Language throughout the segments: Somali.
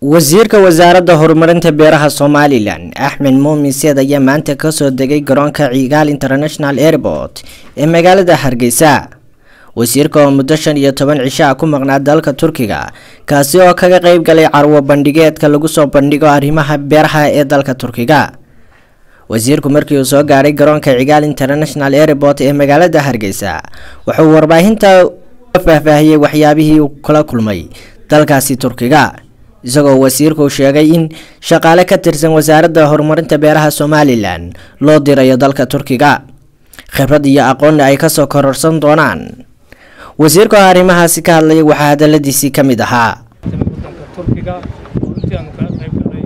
wasiirka wasaaradda horumarinta beeraha somalilan axmed muumin seed ayaa maanta kasoo degay garoonka cigaal international airport ee magaalada hargeysa wasiirka oo muddo shan iyo toban cisho ah ku maqnaa dalka turkiga kaasi oo kaga qeyb galay carwo bandhigeedka lagu soo bandhigo arrimaha beeraha ee dalka turkiga wasiirku markii uu soo gaadhay garoonka cigaal international airport ee magaalada hargeysa wuxuu warbaahinta faahfaahiyey waxyaabihii uu kula kulmay dalkaasi turkiga isagoo wasiirku sheegay in shaqaale ka tirsan wasaaradda horumarinta beeraha somalilan loo dirayo dalka turkiga khibrad iyo aqoonna ay kasoo kororsan doonaan wasiirka oo arrimahaasi ka hadlaya waxaa hadaladiisii ka mid ahaa wadanka turkiga runtii aanu kaga qayb galay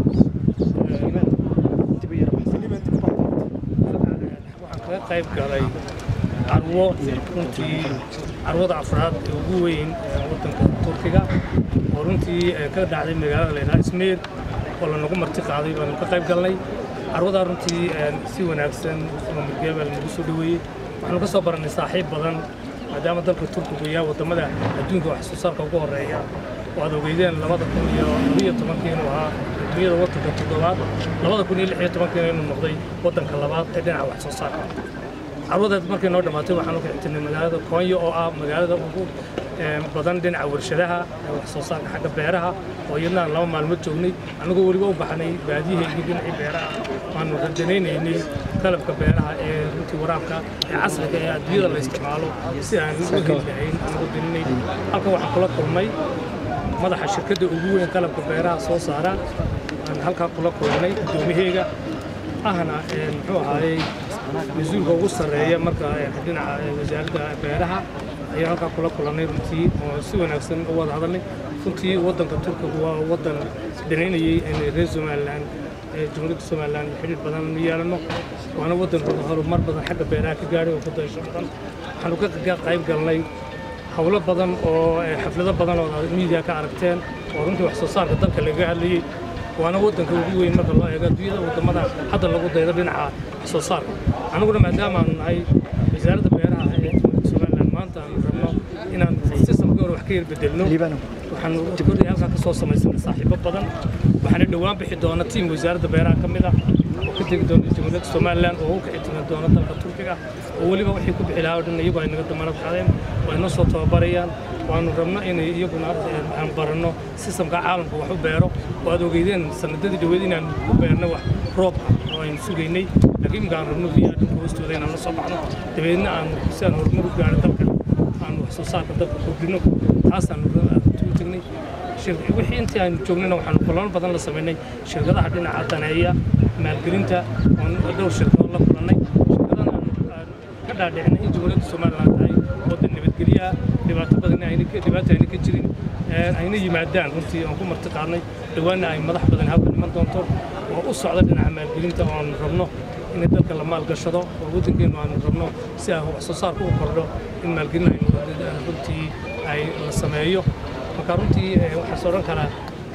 waxaan kaga qayb galay carwo runtii carwada afraad ee ugu weyn ee wadanka turkiga oo runtii ka dhacday magaalada laydhaha ismir oo lanagu marti qaaday baanu ka qayb galnay carwadaa runtii si wanaagsan oo murgeebaa lanagu soo dhaweeyey waxaanu ka soo barannay saaxiib badan maadaama dalka turkigu yahay waddamada adduunka wax soo saarka ugu horreeya oo aad ogeydeen labada kun iyo labiyo tobankii inuu ahaa adduunyada waddanka toddobaad labada kun iyo lix iyo tobankiina inuu noqday waddanka labaad ee dhinaca wax soo saarka carwadeed markay noo dhammaatay waxaan u kixtirnay magaalada koonyo oo ah magaalada ugu badan dhinaca warshadaha wax soo saarka xagga beeraha oo iyadna aan laba maalmood joognay annagoo weliba u baxnay baadiyaheygii dhinacii beeraha waanu radanaynay qalabka beeraha ee runtii waraabka ee casriga ee adduunyada la isticmaalo si aan u heli lahayn anagu dininay halkan waxaan kula kulmay madaxa shirkadda ugu weyn qalabka beeraha soo saara aan halkaa kula kulmay gudoomiyaheyga ahna muxuu ahaayey mas-uulka ugu sarreeya marka dhinaca wasaaradda beeraha ayaan halkaa kula kulannay runtii oo si wanaagsan u wada hadalnay runtii waddanka turkiga waa waddan dhanaynayay reer somalilan jumhuuriyadda somalilan xidhiir badan nu yeelano waana waddanka horumar badan xagga beeraha ka gaadhay oo ku dayasho badan waxaanu ka qayb galnay howlo badan oo xaflado badan oo miidiya ka aragteen oo runtii wax soo saarka dalka lagaga hadlayey waana waddanka ugu weyn marka loo eego adduunyada waddamada hadda lagu daydo dhinaca wax soo saarka annaguna maadaama aanu nahay wasaaradda beeraha ee somalilan maanta aanu rabno inaan sistamkii hore wax ka yarbedelno waxaanu kordhay halkaa ka soo samaysanay saaxiibo badan waxaana dhowaan bixi doona tiim wasaaradda beeraha ka mid ah oo ka tegi doona jamhuuriyadda somalilan oo u kici timi doona dalka turkiga oo weliba wixii ku bixi lahaa oo dhan iyagu ay naga damanad qaadeen oo ay noo soo tababarayaan waanu rabno inay iyaguna aan baranno sistamka caalamka wax u beero oo aad ogeydeen sanadadii dhaweed inaan ku beerno wax roob ah oo aynu sugaynay laakiin imika aan rabno biyaha dhulka hoostooda inaan la soo baxno dabeedna aan si aan horumar u gaaro dalka aan wax soo saarka dalka kordhino taasaan ugu tagnay wixii intii aanu joognayna waxaanu kulamo badan la samaynay shirkadaha dhinaca daneeya maalgelinta oon dhowr shirkadood la kulannay shirkadana aan ka dhaadhicinay in jamhuuriyadda somaliland tahay waddan nabadgelyaha dhibaato badan dhibaato ayna ka jirin ayna yimaadaan runtii aan ku marti qaadnay dhowaanna ay madax badan halkan iman doonto oo u socda dhinaca maalgelinta oo aanu rabno in dalka la maalgashado oo waddankeennu aanu rabno si aan wax soo saarka u kordho in maalgelin aynu runtii ay la sameeyo marka runtii waxaas odhan karaa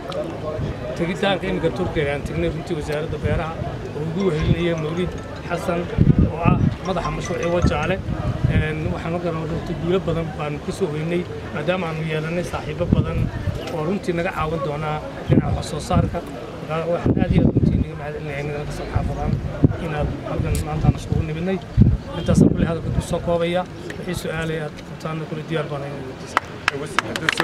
tegitaanka iminka turkiga aan tegnay runtii wasaaradda beeraha oo ugu wehelinaya mawlid xasan oo ah madaxa mashruucii wajaale waxaan ogan runtii guulo badan baanu ka soo weynay maadaama aanu yeelanay saaxiibo badan oo runtii naga caawin doonaa dhinaca wax soo saarka waxaan aad iyo aad runtii naga mahadcelinaya inaga kasoo xaafadaan inaad halkan maantaan iskugu nimidnay intaasaan kulli hadalka ku soo koobaya wixii su-aalay aad qabtaana kulli diyaar baan inay weydiisa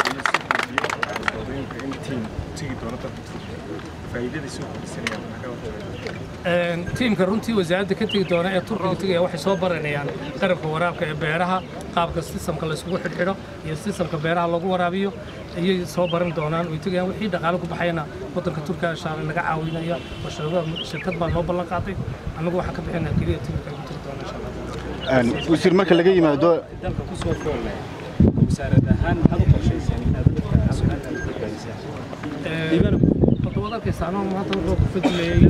tiimka runtii wasaaradda ka tegi doona ee turkiga tegaya waxay soo baranayaan qarabka waraabka ee beeraha qaabka sistamka layskugu xidhxidho iyo sistamka beeraha lagu waraabiyo ayay soo baran doonaan way tegayaan wixii dhaqaale ku baxayana waddanka turkiga shaale naga caawinaya oo shirkad baa noo ballan qaaday annagu waxaan ka bixinaa keliya tiimka ay ku tegi doona insha allah wasiir marka laga yimaado dalka ku soo foolnay wasaarad ahaan maxaad u qorshayseen inaad dadka hadda waad arkaysaa maanta wuxuu ku fadilayay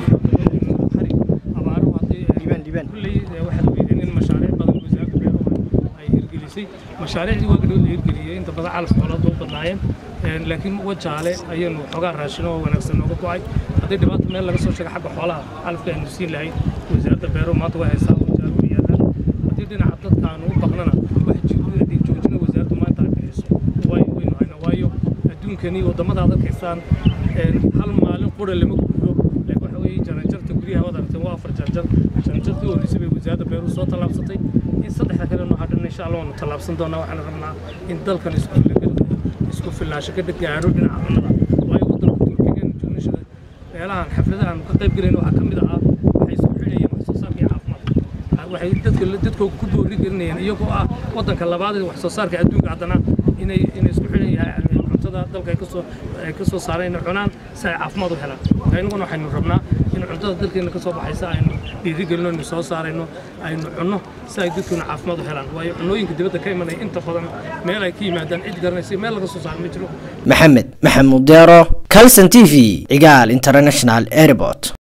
abaaro haddii kulley waxaad ogeydeen in mashaariic badan wasaaradda beeruhu ay hirgelisay mashaariicdii waa gadhood la hirgeliyey inta badan calaf xoolaad u badnaayeen laakiin wajaale ayaynu xoogaa raashin oo wanaagsan nooga go'ay haddii dhibaata meel laga soo sheega xagga xoolaha calafka aynu siin lahayn wasaaradda beeruhu maanta way haysaa wajaale u yaalaan haddii dhinaca dadka aanu u baqnana wax joojina wasaaraddu maanta ay bixiso waynu haynaa waayo adduunka adduunkani waddamada ad arkaysaan hal maalin qura lama guuro laakiin waxa weeye jaranjarta guryaha waad aragteen waa afar jaranjar jaranjartii horreysay bay wasaaradda beeruhu soo tallaabsatay in saddexda kale noo hadhan insha allah waanu tallaabsan doonaa waxaan rabnaa in dalkan isku isku filnaansho ka gaadho dhinaca cunnada waayo waddanka turkigan joogashada meelahan xafladahan ka qayb galayna waxaa ka mid ahaa waxay isku xidhayeen wax soo saarka iyo caafimaadka waxay dadka dadkooda ku boori gelinayeen iyagoo ah waddanka labaad ee wax soo saarka adduunka haddana inay inay isku xidhan yahay cuntada dalka ay kasoo ay ka soo saareen inay cunaan si ay caafimaad u helaan marka innaguna waxaynu rabnaa in cuntada dalkeena ka soo baxaysa aynu dhiirigelino aynu soo saarayno aynu cunno si ay dadkeena caafimaad u helaan waayo cunnooyinka dibadda ka imanaya inta badan meel ay ka yimaadaan cid garanaysa meel laga soo saaro ma jiro maxamed maxamuud deero calson t v cigaal international airport